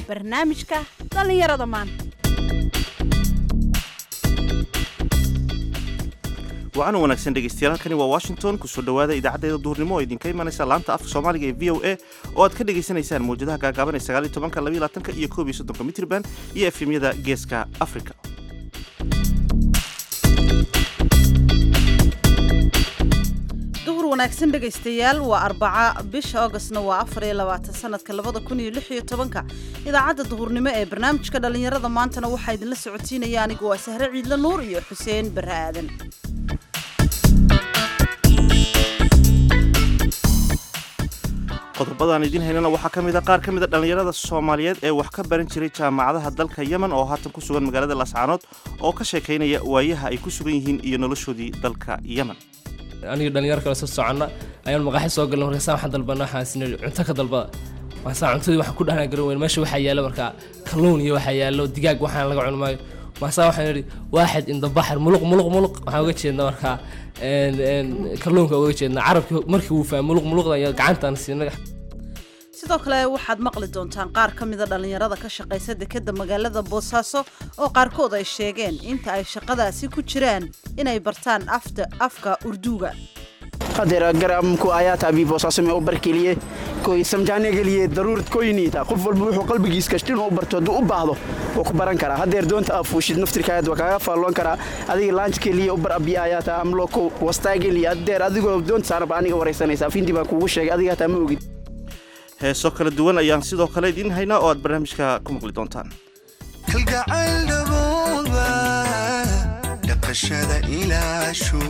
barnaamijka dhallinyarada maanta wacan wanaagsan dhegeystayaal halkani waa washington kusoo dhowaada idaacaddeeda duhurnimo oo idinka imanaysa laanta afka soomaaliga ee v o a oo aad ka dhegaysanaysaan mawjadaha gaagaaban ee sagaaliyo tobanka labayo labaatanka iyo koob iyo soddonka mitrban iyo efemyada geeska africa duhur wanaagsan dhegaystayaal waa arbaca bisha augustna waa afar iyo labaatan sanadka labada kun iyo lix iyo tobanka idaacadda duhurnimo ee barnaamijka dhallinyarada maantana waxaa idinla socotiinaya anigu waa sahre ciidle nuur iyo xuseen barre aadan qodobadaan idiin haynana waxaa ka mid a qaar ka mid a dhallinyarada soomaaliyeed ee wax ka baran jiray jaamacadaha dalka yemen oo haatan ku sugan magaalada laascaanood oo ka sheekaynaya waayaha ay ku sugan yihiin iyo noloshoodii dalka yemen aniga dhalinyaro kale soo soconna ayaan maqaaxi soo galna markaasaan waxaan dalbana waxaan isna cunto ka dalbada maasaa cuntadii waxaan ku dhahnaa garan weyn meesha waxaa yaalo markaa kalluun iyo waxaa yaalo digaag waxaan laga cuni maayo maasaa waxaan idhi waaxid indabaxar muluq muluq muluq waxaan uga jeednaa markaa kalluunka uga jeednaa carabkii markii wuu fahmay muluq muluqda iyo gacantaan siinay sidoo kale waxaad maqli doontaan qaar ka mida dhallinyarada ka shaqaysa dekadda magaalada boosaaso oo qaarkood ay sheegeen inta ay shaqadaasi ku jiraan inay bartaan afta afka urduuga hadeer garamku ayaata abi boosaaso u barkeliye koy samjaane geliye daruurad koyniita qof walba wuxuu qalbigiis kashtin u barto hadduu u baahdo wuu ku baran karaa hadeer doonta aa fuushid naftirkaayad waa kaaga faalloon karaa adiga laanj keliye u bar abi ayaata amloko wastaa geliye hadeer adigoo doonta saaraba aniga waraysanaysa afindii baan kuugu sheegay adiga hataa ma ogid heeso kala duwan ayaan sidoo kale idiin haynaa oo aad barnaamijka ku maqli doontaan kalgacayl dhabooda dhaqashada ilaashu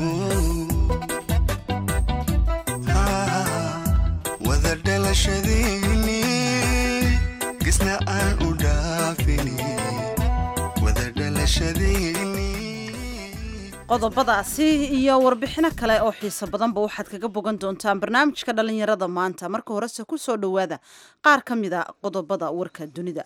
wada dhalashadayni gisna aan u dhaafini wada dhalashadayni qodobadaasi iyo warbixino kale oo xiiso badanba waxaad kaga bogan doontaan barnaamijka dhallinyarada maanta marka horese ku soo dhowaada qaar ka mida qodobada warka dunida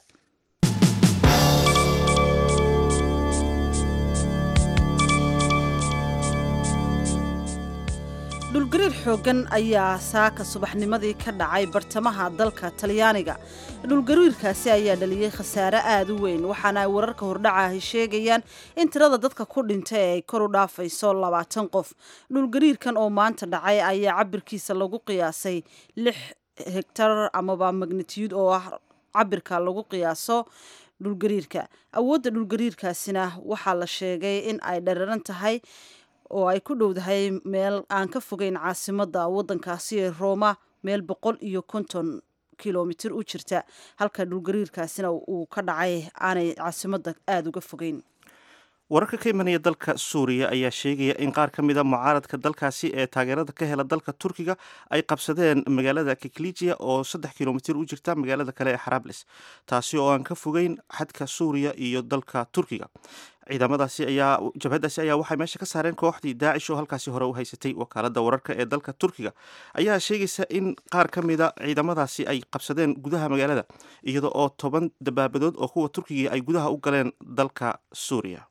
dhulgariir xooggan ayaa saaka subaxnimadii ka dhacay bartamaha dalka talyaaniga dhulgariirkaasi ayaa dhaliyey khasaare aada u weyn waxaana ay wararka hordhacahi sheegayaan in tirada dadka ku dhintay ee ay kor u dhaafayso labaatan qof dhulgariirkan oo maanta dhacay ayaa cabirkiisa lagu qiyaasay lix hegtar amaba magnitiyud oo ah cabirka lagu qiyaaso dhulgariirka awoodda dhulgariirkaasina waxaa la sheegay in ay dhararan tahay oo ay ku dhowdahay meel aan ka fogeyn caasimadda waddankaasi ee rooma meel boqol iyo konton kilomitir u jirta halka dhulgariirkaasina uu ka dhacay aanay caasimadda aada uga fogeyn wararka ka imanaya dalka suuriya ayaa sheegaya in qaar ka mida mucaaradka dalkaasi ee taageerada ka hela dalka turkiga ay qabsadeen magaalada kiklijiya oo saddex kilomitir u jirta magaalada kale ee xarables taasi oo aan ka fogeyn xadka suuriya iyo dalka turkiga ciidamadaasi ayaa jabhadaasi ayaa waxay meesha ka saareen kooxdii daacish oo halkaasi hore u haysatay wakaalada wararka ee dalka turkiga ayaa sheegaysa in qaar ka mida ciidamadaasi ay qabsadeen gudaha magaalada iyada oo toban dabaabadood oo kuwa turkiga ay gudaha u galeen dalka suuriya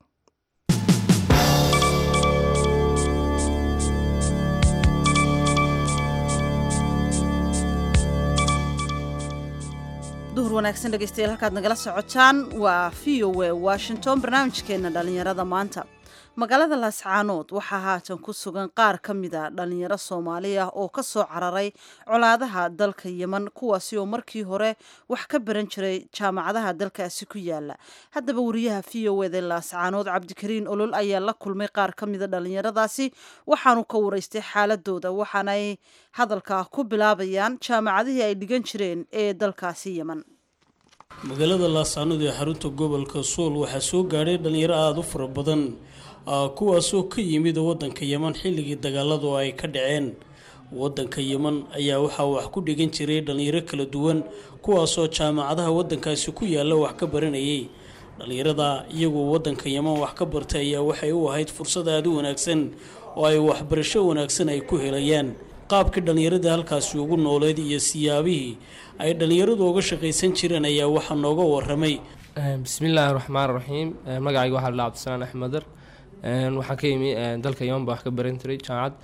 duhur wanaagsan dhegeystayaal halkaad nagala socotaan waa v o a washington barnaamijkeena dhallinyarada maanta magaalada laascaanood waxaa haatan ku sugan qaar ka mida dhallinyaro soomaali ah oo ka soo cararay colaadaha dalka yeman kuwaasi oo markii hore wax ka baran jiray jaamacadaha dalkaasi ku yaala haddaba wariyaha v o eda laascaanood cabdikariin olol ayaa la kulmay qaar ka mida dhallinyaradaasi waxaanu ka waraystay xaaladooda waxaanay hadalka ku bilaabayaan jaamacadihii ay dhigan jireen ee dalkaasi yeman magaalada laascaanood ee xarunta gobolka sool waxaa soo gaadhay dhallinyaro aada u fara badan kuwaasoo ka yimid wadanka yeman xilligii dagaaladu ay ka dhaceen wadanka yeman ayaa waxaa wax ku dhigan jiray dhallinyaro kala duwan kuwaasoo jaamacadaha wadankaasi ku yaalla wax ka baranayay dhallinyarada iyagoo wadanka yeman wax ka bartay ayaa waxay u ahayd fursad aada u wanaagsan oo ay waxbarasho wanaagsan ay ku helayaan qaabkii dhallinyaradii halkaasi ugu nooleed iyo siyaabihii ay dhallinyaradu uga shaqaysan jireen ayaa waxaa nooga waramay bismillaahi raxmaan raxiim magacayga waxaa la cabdisalaan axmeder waxaan ka yimi dalka yeman baa wax ka baran jiray jaamacad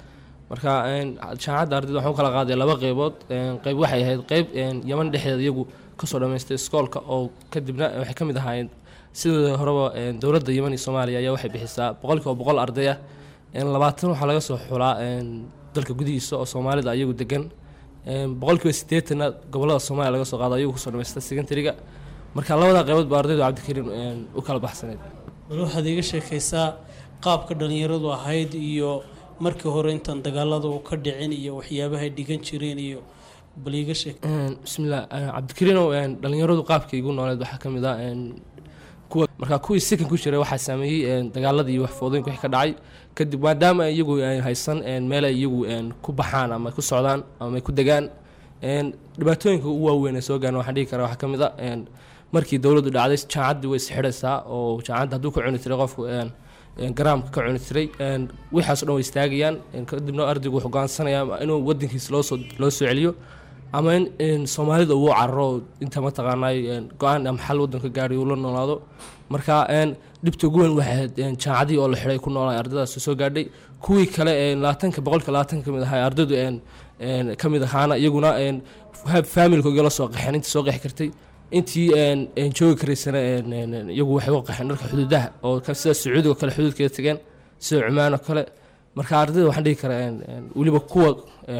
marka jaamacadda ardayda waxaan u kala qaaday laba qeybood qeyb waxay ahayd qeyb yaman dhexdeeda iyagu kasoo dhammaystay iskoolka oo kadibna waxay ka mid ahaayeen sidoo horeba dowladda yeman iyo soomaaliya ayaa waxay bixisaa boqolkiiba boqol arday ah labaatan waxaa laga soo xulaa dalka gudihiisa oo soomaalida iyagu degan boqolkiiba sideetanna gobolada soomaaliya laga soo qaado iyagu kusoo dhamaysta secondariga marka labada qeybood baa ardaydu cabdikariim u kala baxsaneyd bal waxaad iiga sheekaysaa qaabka dhallinyaradu ahayd iyo markii hore intaan dagaalada u ka dhicin iyo waxyaabahay dhigan jireen iyo bal iiga sheek bismillah cabdikariinow dhallinyaradu qaabka igu nooleed waxaa ka mid ah kuwa markaa kuwii sikan ku jiray waxaa saameeyey dagaaladii iyo waxfoodooyinka wixii ka dhacay kadib maadaama iyagu haysan meel ay iyagu ku baxaan ama ku socdaan ama ay ku degaan dhibaatooyinka ugu waaweyn ee soo gaarna waxaan dhihi karaa waxaa ka mid a markii dowladdu dhacday jaamacaddii way isxidhaysaa oo jaamacadda hadduu ka cuni tiray qofku garaamka ka cuni tiray wixaas o dhan way istaagayaan kadibna ardaygu wuxuu go'aansanaya inuu wadankiisa loosoo loo soo celiyo ama in soomaalida uu cararo inta mataqaanay go-aan ama xal wadanka gaadhay uu la noolaado marka dhibta ugu weyn waxay ahayd jaamacadii oo la xidhay ku noolay ardaydaas soo gaadhay kuwii kale labaatanka boqolka labaatanka kamid ahaa ardaydu ka mid ahaana iyaguna faamilkooga la soo qaxeen intii soo qeexi kartay intii joogi karaysana iyagu waxay u qaxeen dharka xuduudaha oo sida sacuudiga kale xuduudkeeda tegeen sida cumaan oo kale marka ardayda waxaan dhihi karaa weliba kuwa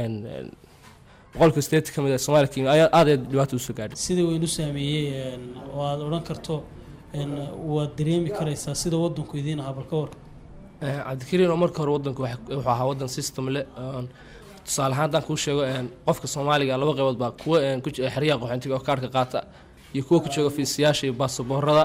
boqolka sideetan ka mid ah soomaaliya kenya ayaa aad aad dhibaato usoo gaadhay sida waynu saameeyey oo aad odhan karto waad dareemi karaysaa sida wadanku idiin ahaa bal ka war cabdikariin oo marka hore wadanku wuxuu ahaa wadan system leh tusaale ahaan haddaan kuu sheego qofka soomaaliga laba qaybood baa kuwa xeryaha qaxoontiga oo kaarhka qaata iyo kuwa ku jooga fiisayaasha iyo baasaboorada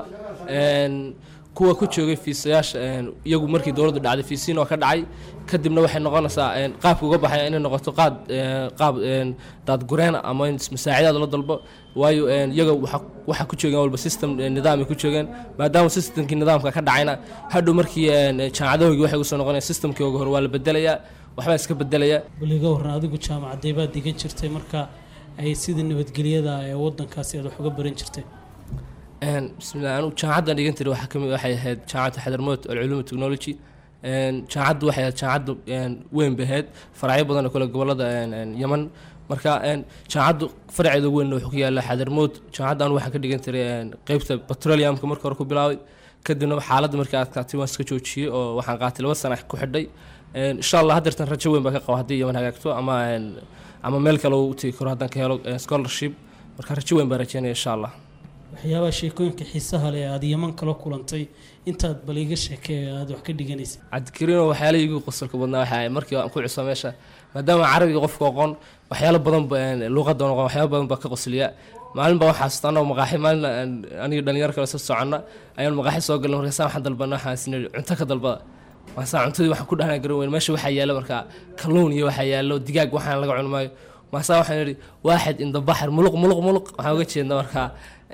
kuwa ku joogay fiisayaasha iyagu markii dowladdu dhacday fiisiin oo ka dhacay kadibna waxay noqonaysaa qaabka uga baxaya inay noqoto qaad qaab daadgureena ama in masaacidaad la dalbo waayo iyaga waxa ku joogeen walba system nidaamay ku joogeen maadaama systemkii nidaamka ka dhacayna hadhow markii jaamacadahoogii waxay usoo noqonayaan systemkii oga hore waa la bedelayaa waxbaa iska bedelaya baliga waran adigu jaamacaddee baad digan jirtay marka ay sida nabadgelyada ee wadankaasi aad wax uga baran jirtay bismillah anu jaamacaddan dhigan tiri waxaa kamid waxay ahayd jaamacadda xadarmood alculuum technology jaamacaddu waxay ahayd jaamacaddu weyn bay ahayd faracyo badan oo kale gobolada yaman marka jaamacaddu faraceeda ugu weyn wuxuu ku yaala xadarmood jaamacadda anu waxaa ka dhigan tiray qeybta petroleumka marka hore ku bilaabay kadibna xaaladda markii adkaatay waan iska joojiyey oo waxaan qaatay laba sana ku xidhay insha allah haddeertan rajo weyn baa ka qaba haddii yaman hagaagto ama ama meel kale u tegi karo haddaan ka helo scholarship marka rajo weyn baan rajeynaya insha allah waxyaabaha sheekooyinka xiisaha leh aada yaman kala kulantay intaad bal iga sheekee aada wax ka dhiganaysa cabdikariino waxyaala igu qosolka badnaa waxaa markii aan ku cuso meesha maadaama carabiga qofka aqoon waxyaalo badan luuqadda aqoon waxyaalo badan baa ka qosliya maalin baa waxaa xasuusta anagoo maqaaxi maalin aniga dhalinyaro kale soo soconna ayaan maqaaxi soo galnay markaasa waxaan dalbana waxaan sinay cunto ka dalbada maasaa cuntadii waxaan ku dhahnaa garan weyn meesha waxaa yaalo markaa kalluun iyo waxaa yaalo digaag waxaan laga cuni maayo maasaa waxaan idhi waaxid inda baxar muluq muluq muluq waxaan uga jeedna markaa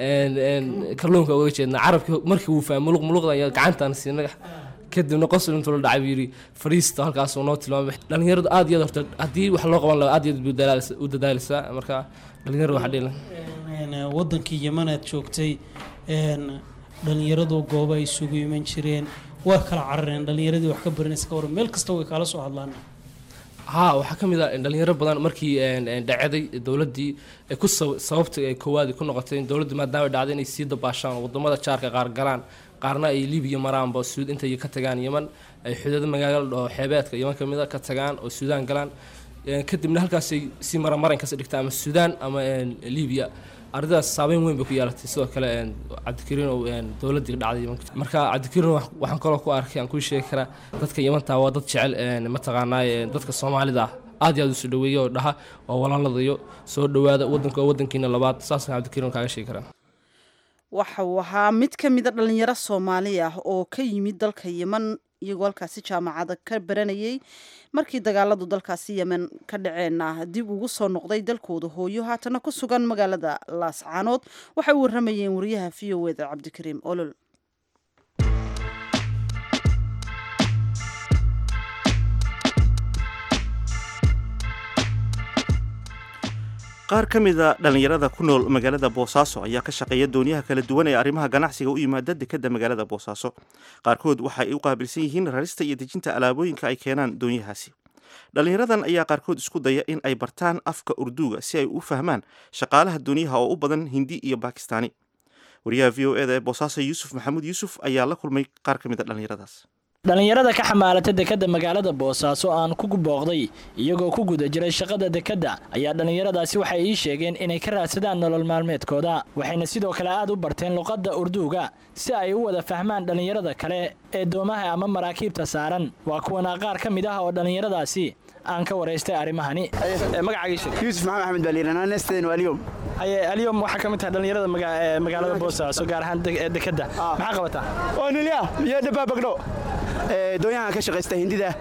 kalluunka uga jeedna carabkii markii uu fahmay muluq muluqda iyo gacantaan siinay kadibna qosol intuu la dhacay buu yidhi fariista halkaasuu noo tilmaamay dhalinyaradu aad iyo aad horta haddii wax loo qaban lahaa aad iyo aad buu u dadaalaysaa marka dhalinyaradu waxaa dhihi wadankii yaman aad joogtay dhalinyaradu goobo ay isugu iman jireen waa kala carareen dhalinyaradii wax ka baranaysa ka waran meel kasta way kaala soo hadlaan haa waxaa ka mid ah dhalinyaro badan markii dhacaday dowladdii ku sababta ay koowaad ku noqotay in dowladdu maadaama dhacday inay sii dabaashaan wadamada jaarka qaar galaan qaarna ay libiya maraanba suud intay ka tagaan yeman ay xuduudo magaalada oo xeebeedka yeman ka mid a ka tagaan oo suudaan galaan kadibna halkaasay si maramarankas dhigtaa ama suudaan ama libiya ardaydaas saabeyn weyn bay ku yeelatay sidoo kale cabdikariin oo dowladdii dhacday marka cabdikariin waxaan kaloo ku arkay aan kuu sheegi karaa dadka yamanta waa dad jecel mataqaanaa dadka soomaalida ah aad iyo aad usoo dhaweeya oo dhaha waa walaaladayo soo dhawaada wadanka waa wadankiina labaad saasaan cabdikariin kaaga sheegi karaa waxa uu ahaa mid ka mida dhalinyaro soomaali ah oo ka yimid dalka yeman iyagoo halkaasi jaamacada ka baranayay markii dagaaladu dalkaasi yemen ka dhaceenna dib ugu soo noqday dalkooda hooyo haatana ku sugan magaalada laascaanood waxay u waramayeen wariyaha v o eda cabdikariim olol qaar ka mida dhallinyarada ku nool magaalada boosaaso ayaa ka shaqeeya dooniyaha kala duwan ee arrimaha ganacsiga u yimaada dekedda magaalada boosaaso qaarkood waxay u qaabilsan yihiin rarista iyo dejinta alaabooyinka ay keenaan doonyahaasi dhallinyaradan ayaa qaarkood isku daya in ay bartaan afka urduuga si ay u fahmaan shaqaalaha duniyaha oo u badan hindi iyo bakistaani wariyaha v o eda ee boosaaso yuusuf maxamuud yuusuf ayaa la kulmay qaar ka mid a dhallinyaradaas dhallinyarada ka xamaalata dekadda magaalada boosaaso aan ku booqday iyagoo ku guda jiray shaqada dekadda ayaa dhallinyaradaasi waxay ii sheegeen inay ka raadsadaan nolol maalmeedkooda waxayna sidoo kale aad u barteen luqadda urduuga si ay u wada fahmaan dhallinyarada kale ee doomaha ama maraakiibta saaran waa kuwana qaar ka mid ah oo dhallinyaradaasi aan ka waraystay arrimahani yuusuf maxamed axmed baa layidhahnaa neesteen waa alyom alyom waxaa ka mid tahay dhallinyarada magaalada boosaaso gaar ahaan dekadda maxaa qabataa oo nilya iyo dhabaabagdho doonyahan ka shaqaysta hindida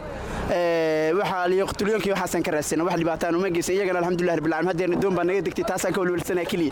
waxaa liyoqtulyonkii waxaasan ka raadsan wax dhibaataan uma geysan iyagana alxamdulilah rabbil caalamiin haddeerna doon baa naga degtay taasaan ka walwalsanaa keliya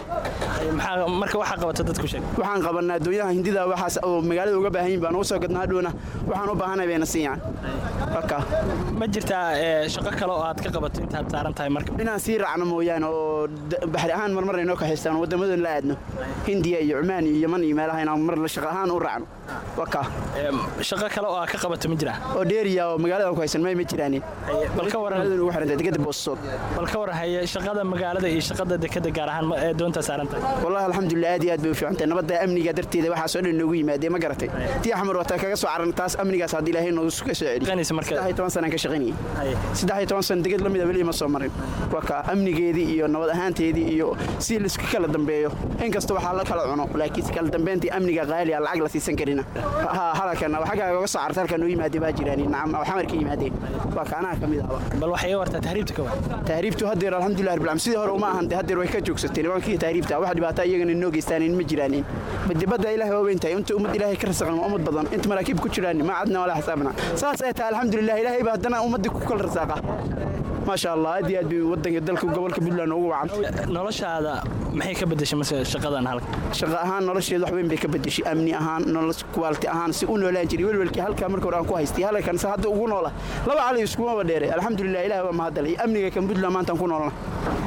marka waxaa qabata dadku sheeg waxaan qabanaa doonyaha hindida waxaas oo magaalada uga baahan yihin baan ugu soo gadnaa hadhowna waxaan u baahanay bayna siiyaan marka ma jirtaa shaqo kale oo aad ka qabato intaad saaran tahay marka inaan sii raacno mooyaane oo baxri ahaan marmar inoo ka haystaan wadamadan la aadno hindiya iyo cumaan iyo yaman iyo meelaha inaan mar shaqo ahaan u raacno waka shaqo kale oo aad ka qabato ma jiraa oo dheeriya oo magaalada ku haysan may ma jiraanin bal ka waran ugu xirantay dekada boosood bal ka waran haye shaqada magaalada iyo shaqada dekada gaar ahaan ee doonta saaran tahay wallahi alxamdulilah aad iyo aad bay u fiicantahay nabadda amniga darteeda waxaasoo dhan noogu yimaadee ma garatay tii axmar wataa kaga soo caran taas amnigaas haddii ilaahay noogu ka soo celi saddex iyo toban sanaan ka shaqaynayay saddex iyo toban san degad la mida weli ma soo marin waa ka amnigeedii iyo nabad ahaanteedii iyo si laisku kala dambeeyo inkasta waxaa la kala cuno laakiin kala dambeyntii amniga qaali aan lacag la siisan karina halkan xaggaa oga soo carta halkan noo yimaadee baa jiraan nacam oo xamar ka yimaadeen waa ka anaha ka mid ahba bal waxay wartaa tahriibta ka war tahriibtu haddeer alxamdulilah rabbil caalamiin sidii hore uma ahan haddeer way ka joogsatay nimankii tahriibta wax dhibaato iyagana inoo geystaanin ma jiraanin badibadda ilaahay waa weyn tahay inta ummad ilaahay ka rasaqan waa ummad badan inta maraakiib ku jiraan ma cadna walaa xisaabna saas ay tahay alxamdulilah ilaahay baa haddana ummaddii ku kala rasaaqa maasha allah aad iyo aad bay wadanka dalka gobolka puntland ugu wacan noloshaada maxay ka bedeshay mase shaqadan halka shaqo ahaan nolosheeda wax weyn bay ka bedeshay amni ahaan nolol kuwaalti ahaan si u noolaan jiray welwelkii halkaa marka hore aan ku haystay halkan se hadda ugu noola laba cali iskumaba dheere alxamdulilah ilaah waa mahadalay amniga kan puntland maantaan ku noolna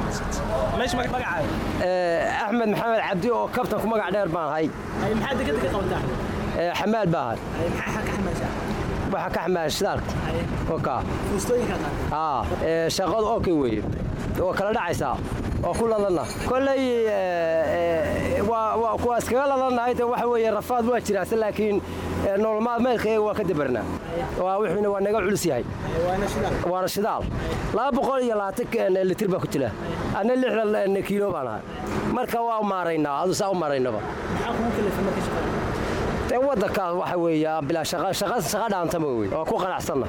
axmed maxamed cabdi oo kabtan ku magac dheer baan ahay maxaa dekada ka qabataa xamaal baa ahay waxa ka xamaal shidaalka oka aa shaqadu okay weeye oo kala dhacaysaa oo ku ladana kolley waa kuwa iskaga ladanahay de waxa weeye rafaad waa jiraase laakiin nolol maalmeedka iyaga waa ka dabarnaa waa wuxuuna waa naga culus yahay waana shidaal laba boqol iyo labaatan litir baa ku jira adna lixdan kiilo baan ahay marka waa maaraynaa adu saa u maaraynaba de wadankaas waxa weeye bilaa shaqa dhaantama wey waa ku qanacsanna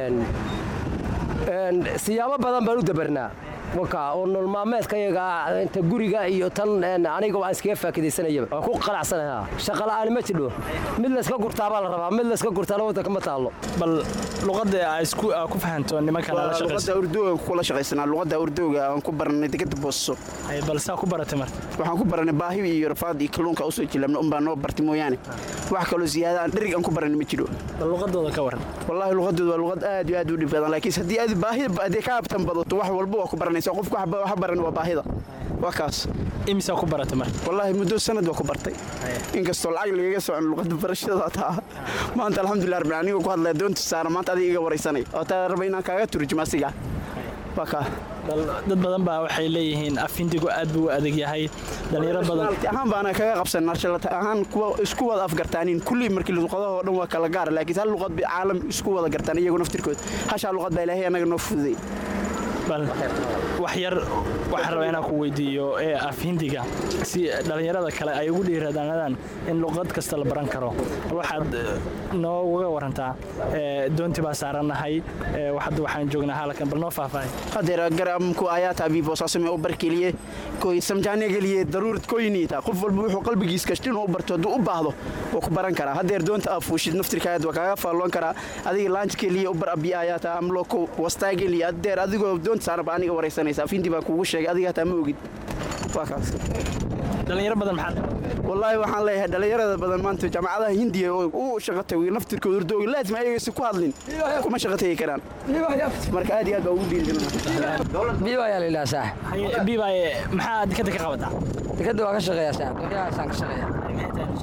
siyaabo badan baan u dabarnaa waka oo nololmaalmeedka iyaga ah inta guriga iyo tan aniga aan iskaga faakidaysanayaba waan ku qanacsanaha shaqala'aani ma jidho mid layska gurtaabaa la rabaa mid layska gurtaana wadanka ma taallo bal luqadda isku ku fahanto nimankan la luqadda urdooga kula shaqaysanaa luqadda urdooga aan ku baranay degada booso bal saa ku baratay marka waxaan ku baranay baahi iyo rafaad iyo kalluunka usoo jilabna unbaa noo bartay mooyaane wax kaloo siyaada aan dherig aan ku baranay ma jiro bal luqadooda ka waran wallaahi luqadooda waa luqad aad iyo aad u dhib badan laakiin haddii aad baahida haddii ka abtan badato wax walba waa ku baranaysaa qofku wax baran waa baahida waa kaas imisaa ku baratay marka wallaahi muddo sanad waa ku bartay inkastoo lacag lagaga socon luqadda barashada taa maanta alxamdulilah rabbil aniga ku hadlaya doonta saara maanta adiga iga waraysanay oo taa raba inaan kaaga turjumo asiga waa kaa dad badan baa waxay leeyihiin afindigu aad buu u adag yahay dhalinyaro badan ahaan baana kaga qabsan narshalata ahaan kuwa isku wada afgartaanin kulli markii luqadahoo dhan waa kala gaara laakiin hal luqad bay caalam isku wada gartaan iyagu naftirkood hashaa luqad baa ilaahay annaga noo fududay bal wax yar waxaan rabaa inaan ku weydiiyo ee af hindiga si dhallinyarada kale ay ugu dhiiradaanadaan in luqad kasta la baran karo waxaad nooga warantaa doonti baa saarannahay hadda waxaan joognaa halkan bal noo faahfaahay hadeer garamku ayaata abii boosaasamee u barkeliye koy samjaane geliye daruurad koyniita qof walba wuxuu qalbigiis kashti inuu u barto hadduu u baahdo waa ku baran karaa hadeer doonta aa fuushid naftirkaayad waa kaaga faalloon karaa adiga laanj keliye u bar abi ayaata amloko wastaa geliye hadeer adigoo doonta saaraba aniga waraysanaysa afindi baan kuugu sheegay adiga hataa ma ogid waa kaas dhalinyaro badan maxaa wallaahi waxaan leeyahay dhalinyarada badan maanta jaamacadaha hindiya oo u shaqo tagay naftirkooda urdooga laazim ayagasi ku hadlin kuma shaqo tagi karaan marka aad iyo aad baa ugu dhiirigelina biibayaa la yidhaha saax biibaaye maxaa dekada ka qabataa dekada waa ka shaqeeyaa saax dooyahaasaan ka shaqeeya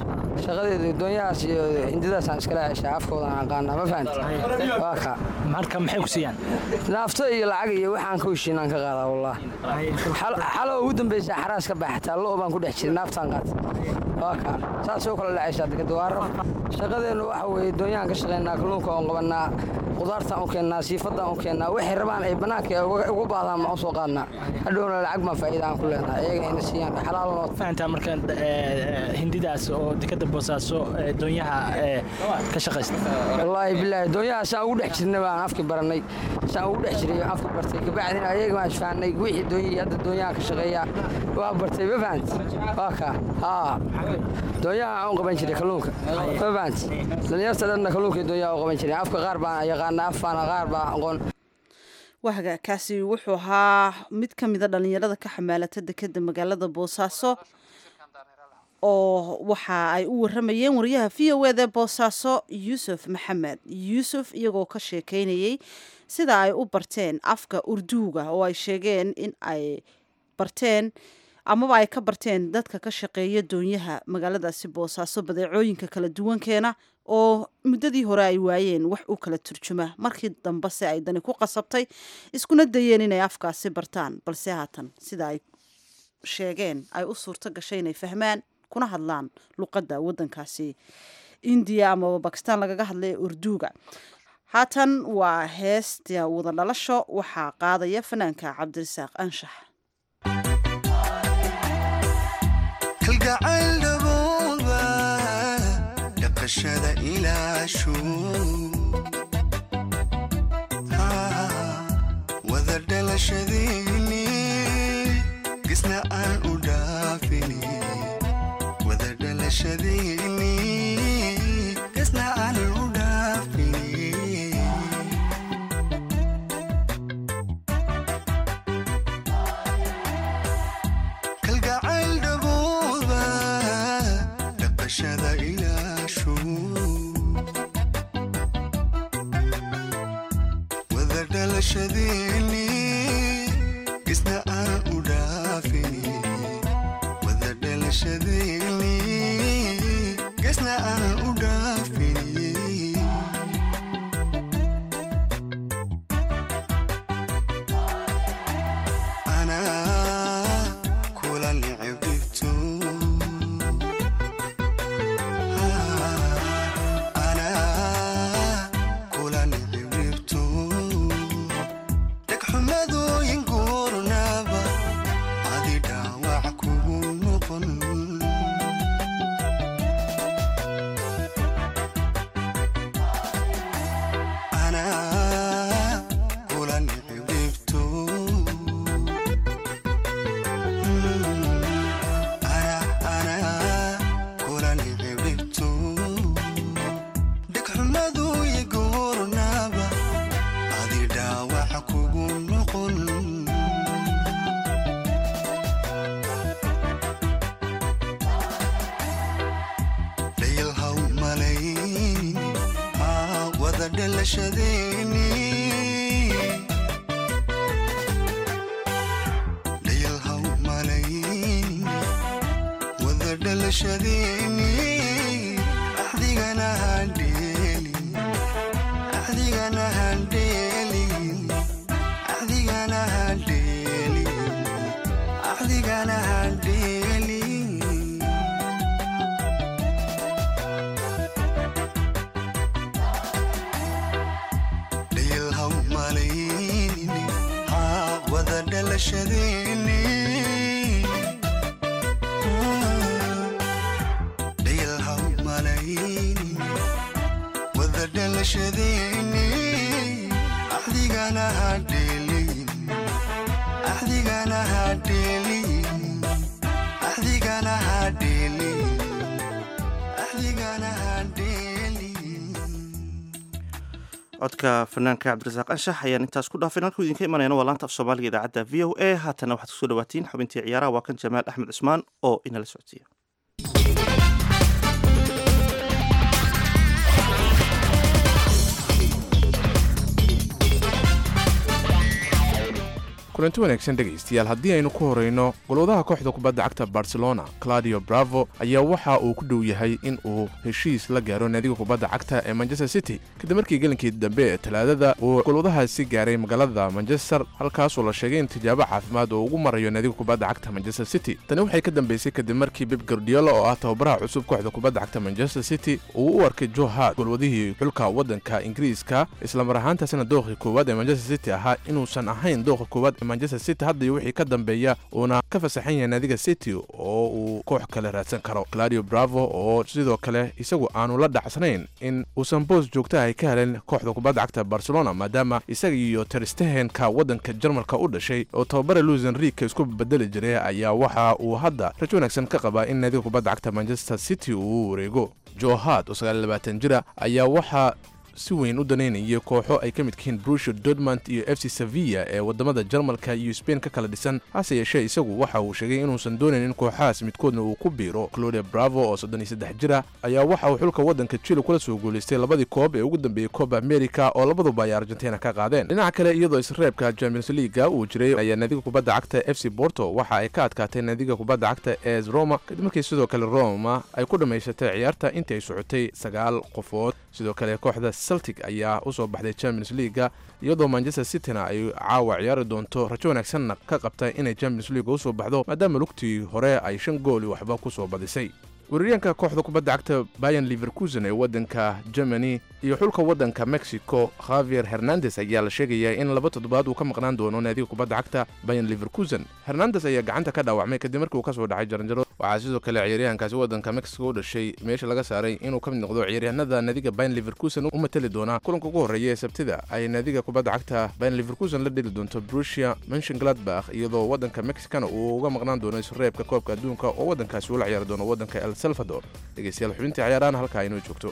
shaqadeedu doonyahaas iyo hindidaasaan iskala heshaa afkoodaan aqaanaa ma fahamti waa ka marka maxay ku siiyaan naafto iyo lacag iyo waxaan ka heshiinaan ka qaadaa wallah xalo ugu dambaysa xaraas ka baxataa lo baan ku dhex jiray naaftaan qaata waa ka saasoo kala dhacaysaa dekada waa raf shaqadeennu waxa weeye doonyahan ka shaqaynaa kalluunka oon qabannaa qudaartaan u keennaa siifaddaan u keennaa waxay rabaan ay bannaanka ugu baadaan ma u soo qaadnaa hadhowna lacag baan faa'iida aan ku leenahay iyaga ina siiyaan xalaalnoo fahantaa marka hindidaas oo dekada boosaaso doonyaha ka shaqaysta wallaahi bilaahi doonyaha saan ugu dhex jirnay baan afki barannay saan ugu dhex jiray afki bartay kabacdina ayaga baan isfahanay wixii doonyihii hadda doonyaha ka shaqeeya waa bartay ma fahanti waa ka haa doonyaha aan u qaban jiray kalluunka ma fahanti dhallinyarta dhanna kalluunkii doonyaha u qaban jiray afka qaar baan yaqaana afbaana qaar baan aqoon wahaga kaasi wuxuu ahaa mid ka mida dhallinyarada ka xamaalata dekeda magaalada boosaaso oo waxa ay u waramayeen wariyaha v o eda boosaaso yuusuf maxamed yuusuf iyagoo ka sheekeynayey sida ay u barteen afka urduuga oo ay sheegeen in ay barteen amaba ay ka barteen dadka ka shaqeeya doonyaha magaaladaasi boosaaso badeecooyinka kala duwankeena oo muddadii hore ay waayeen wax u kala turjuma markii dambe se ay dani ku qasabtay iskuna dayeen inay afkaasi bartaan balse haatan sida ay sheegeen ay u suurto gashay inay fahmaan kuna hadlaan luqadda waddankaasi indiya amaba bakistaan lagaga hadlaya urduuga haatan waa heesta wada dhalasho waxaa qaadaya fanaanka cabdirasaaq anshax kalgacayl dhabooba dhaqashada ilaashu wada dhalashadiini gisna aan u dhaafini wada dhalashadiini gisna aan u dhaafini kalgacayl dhabooba dhaqashada ilaashu wada dhalashadiini gisna aan u dhaafini wada dhalashadiini gisna aan u dhaafini anaa kula nicibdhibto anaa kula nicibdhibto dhegxumadooyin guurnaba adi dhaawac kugu noqon anaa kula nicibdhibto dhegxumadu igoornaaba adi dhaawac kugu noqon dhayalhaw malayn aa wada dhalashadeeni dhayalhaw malayn wada dhalashadeeni axdigana handheeli axdigana handheeli axdigana handheeli axdigana handheeli dhayalhaw malayn haa wada dhalashadeeni dhayalhaw malayn wada dhalashadeeni axdigana hadheelin axdigana hadheelin axdigana hadheelin axdigana hadheelin codka fanaanka cabdirasaaq anshax ayaan intaas ku dhaafin halkuu idinka imanayana waa laanta af soomaaliga idaacadda v o a haatana waxaad kusoo dhawaatiin xubintii ciyaaraha waa kan jamaal axmed cusmaan oo inala socodsiiya kulanti wanaagsan dhegaystayaal haddii aynu ku horayno golwadaha kooxda kubadda cagta barcelona claudio bravo ayaa waxa uu ku dhow yahay in uu heshiis la gaaro naadiga kubadda cagta ee manchester city kadib markii gelinkii dambe ee talaadada uu golwadahaasi gaaray magaalada manchester halkaasoo la sheegay in tijaabo caafimaad oo ugu marayo naadiga kubadda cagta manchester city tani waxay ka dambeysay kadib markii bib gardiola oo ah tababaraha cusub kooxda kubadda cagta manchester city uu u arkay joe hart golwadihii xulka waddanka ingiriiska islamar ahaantaasina dooqii koowaad ee manchester city ahaa inuusan ahayn dooqa koowaad ee manchester city hadda iyo wixii ka dambeeya uuna ka fasaxan yahay naadiga city oo uu koox kale raadsan karo claudio bravo oo sidoo kale isagu aanu la dhacsanayn in uusan boos joogta ay ka helen kooxda kubadda cagta barcelona maadaama isaga iyo terstehenka waddanka jarmalka u dhashay oo tababara luis enrique isku bedeli jiray ayaa waxa uu hadda rajo wanaagsan ka qabaa in naadiga kubadda cagta manchester city uu u wareego joe hart oo sagaalabaatan jira ayaa waxaa si weyn u danaynayay kooxo ay ka midkihiin brusho dortmund iyo f c sevilla ee waddamada jarmalka iyo sbain ka kala dhisan hase yeeshee isagu waxa uu sheegay inuusan doonayn in kooxahaas midkoodna uu ku biiro claudia bravo oo soddon iyo saddex jira ayaa waxa uu xulka waddanka chile kula soo guulaystay labadii koob ee ugu dambeeyey kooba america oo labaduba ay argentina ka qaadeen dhinaca kale iyadoo isreebka champions leaga uu jiray ayaa naadiga kubadda cagta f c borto waxa ay ka adkaatay naadiga kubadda cagta es roma kadib markii sidoo kale roma ay ku dhammaysatay ciyaarta intii ay socotay sagaal qofood sidoo kale kooxda celtic ayaa u soo baxday champions leaga iyadoo manchester cityna ay caawa ciyaari doonto rajo wanaagsanna ka qabta inay champions leaga u soo baxdo maadaama lugtii hore ay shan gooli waxba ku soo badisay weeraryaanka kooxda kubadda cagta bayan liverkusen ee waddanka germany iyo xulka waddanka mexico khavier hernandes ayaa la sheegayaa in laba toddobaad uu ka maqnaan doono naadiga kubadda cagta bayan liverkusen hernandes ayaa gacanta ka dhaawacmay kadib markii uu ka soo dhacay jaranjaro waxaa sidoo kale ciyaaryahankaasi waddanka mexico u dhashay meesha laga saaray inuu ka mid noqdo ciyaaryahanada naadiga bayan liverkusen u matali doona kulanka ugu horreeya ee sabtida ay naadiga kubadda cagta bayan liverkusen la dheli doonto brusia menshengladbach iyadoo waddanka mexicana uu uga maqnaan doono isreebka koobka adduunka oo waddankaasi ula ciyaari doono waddanka el salvador dhegeystayaal xubintii ciyaarahan halkaa inoo joogto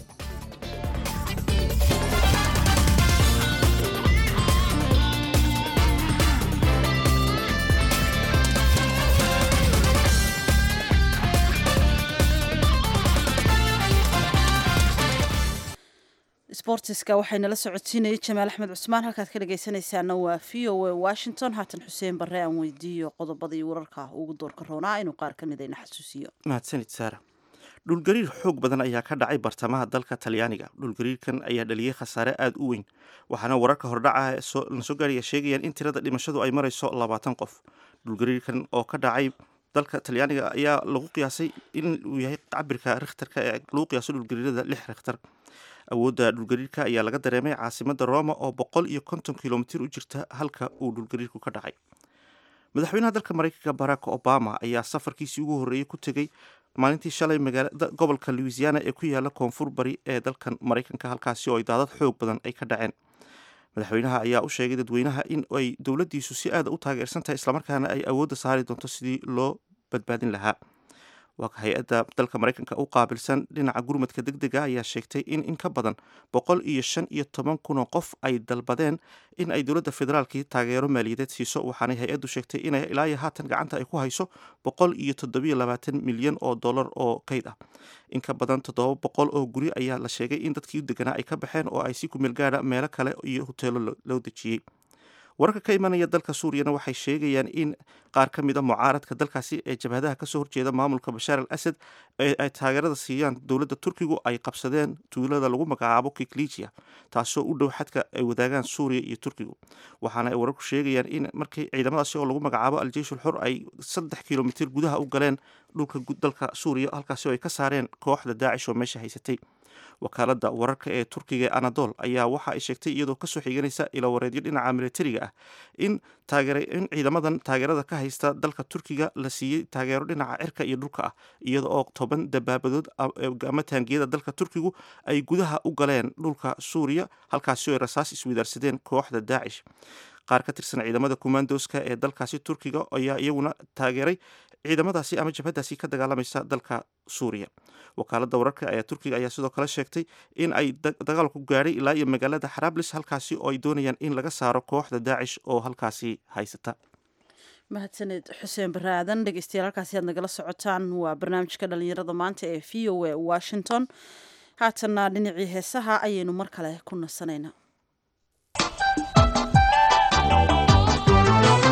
sbortiska waxaynala socodsiinayay jamaal axmed cusmaan halkaad ka dhagaysanaysaana waa v o a washington haatan xuseen barre aan weydiiyo qodobadii wararka ugu doorka roonaa inuu qaar ka mid ayna xasuusiyo mahadsanid saara dhulgariir xoog badan ayaa ka dhacay bartamaha dalka talyaaniga dhulgariirkan ayaa dhaliyey khasaare aada u weyn waxaana wararka hordhaca la soo gaaraya sheegayaan in tirada dhimashadu ay marayso labaatan qof dhulgariirkan oo ka dhacay dalka talyaaniga ayaa lagu qiyaasay inuu yahay cabirka rikhtarka ee lagu qiyaaso dhulgariirada lix rikhtar awoodda dhulgariirka ayaa laga dareemay caasimada roma oo boqol iyo konton kilomitir u jirta halka uu dhulgariirku ka dhacay madaxweynaha dalka mareykanka barack obama ayaa safarkiisii ugu horreeyey ku tegey maalintii shalay magaalada gobolka louisiana ee ku yaala koonfur bari ee dalkan maraykanka halkaasi oo ay daadad xoog badan ay ka dhaceen madaxweynaha ayaa u sheegay dadweynaha in ay dowladdiisu si aada u taageersan tahay islamarkaana ay awoodda saari doonto sidii loo badbaadin lahaa waa hay-adda dalka maraykanka u qaabilsan dhinaca gurmadka deg dega ayaa sheegtay in in ka badan boqol iyo shan iyo toban kunoo qof ay dalbadeen in ay dowladda federaalkii taageero maaliyadeed siiso waxaanay hay-addu sheegtay inay ilaa iyo haatan gacanta ay ku hayso boqol iyo toddobiyo labaatan milyan oo dollar oo kayd ah in ka badan toddoba boqol oo guri ayaa la sheegay in dadkii deganaa ay ka baxeen oo ay si kumeel gaadha meelo kale iyo hoteelo loo dejiyey wararka ka imanaya dalka suuriyana waxay sheegayaan in qaar ka mid a mucaaradka dalkaasi ee jabhadaha kasoo horjeeda maamulka bashaar al asad ee ay taageerada siiyaan dowladda turkigu ay qabsadeen tuulada lagu magacaabo kiklijiya taasoo u dhow xadka ay wadaagaan suuriya iyo turkigu waxaana ay wararku sheegayaan in markii ciidamadaasi oo lagu magacaabo al-jeysh ulxur ay saddex kilomitir gudaha u galeen dhulka dalka suuriya halkaasi oo ay ka saareen kooxda daacish oo meesha haysatay wakaalada wararka ee turkiga ee anadol ayaa waxa ay sheegtay iyadoo kasoo xiganaysa ilawareedyo dhinaca militariga ah in in ciidamadan taageerada ka haysta dalka turkiga la siiyey taageero dhinaca cirka iyo dhulka ah iyada oo toban dabaabadood ama taangiyada dalka turkigu ay gudaha u galeen dhulka suuriya halkaasi oo ay rasaas iswadaarsadeen kooxda daacish qaar ka tirsan ciidamada kumandoska ee dalkaasi turkiga ayaa iyaguna taageeray ciidamadaasi ama jabhadaasi ka dagaalamaysa dalka suuriya wakaalada wararka ayaa turkiga ayaa sidoo kale sheegtay in ay dagaalku gaadhay ilaa iyo magaalada xarablis halkaasi oo ay doonayaan in laga saaro kooxda daacish oo halkaasi haysata mahadsaned xuseen bare aadan dhegeystayaal halkaasi aad nagala socotaan waa barnaamijka dhalinyarada maanta ee v o a washington haatanna dhinacii heesaha ayaynu mar kale ku nasanaynaa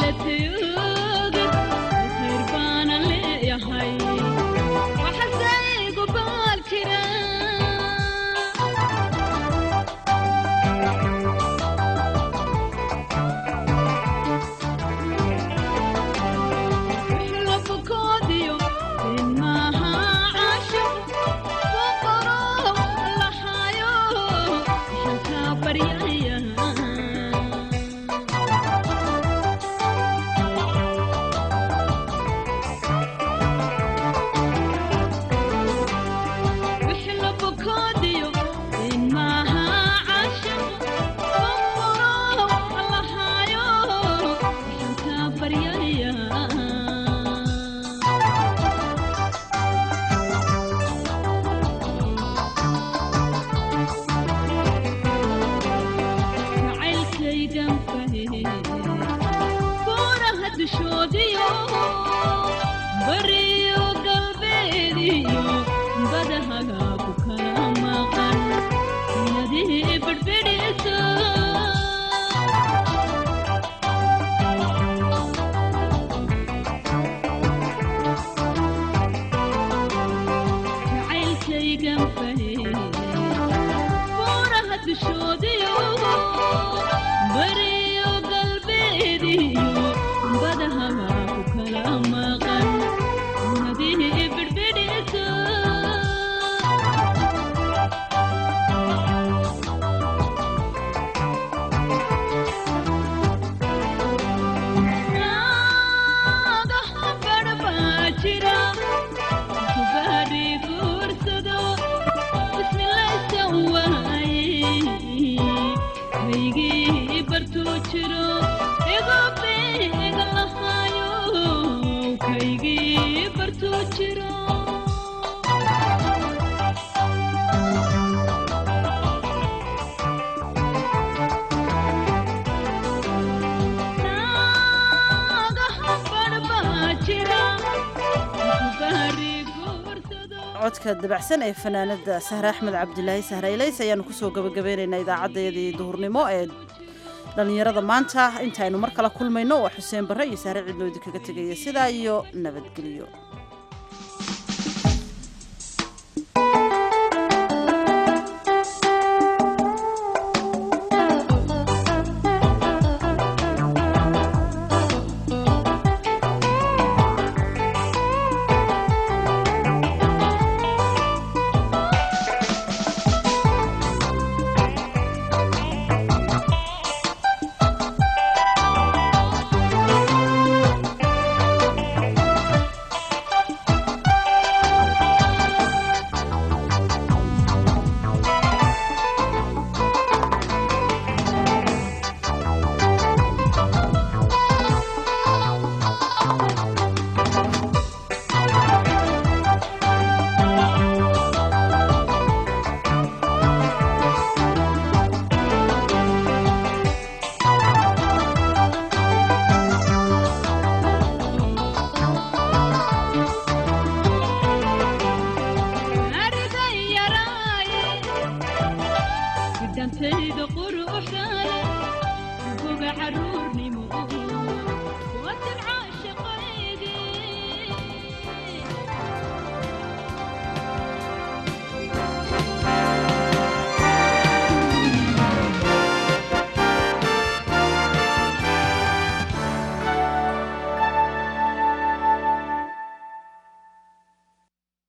codka dabacsan ee fanaanada sahre axmed cabdilaahi sahraylays ayaanu kusoo gabagabeynaynaa idaacadeedii duhurnimo ee dhallinyarada maanta intaaynu mar kale kulmayno waa xuseen barre iyo sahre cidnoodi kaga tegaya sidaa iyo nabadgelyo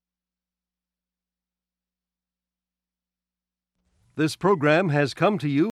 This program has come to you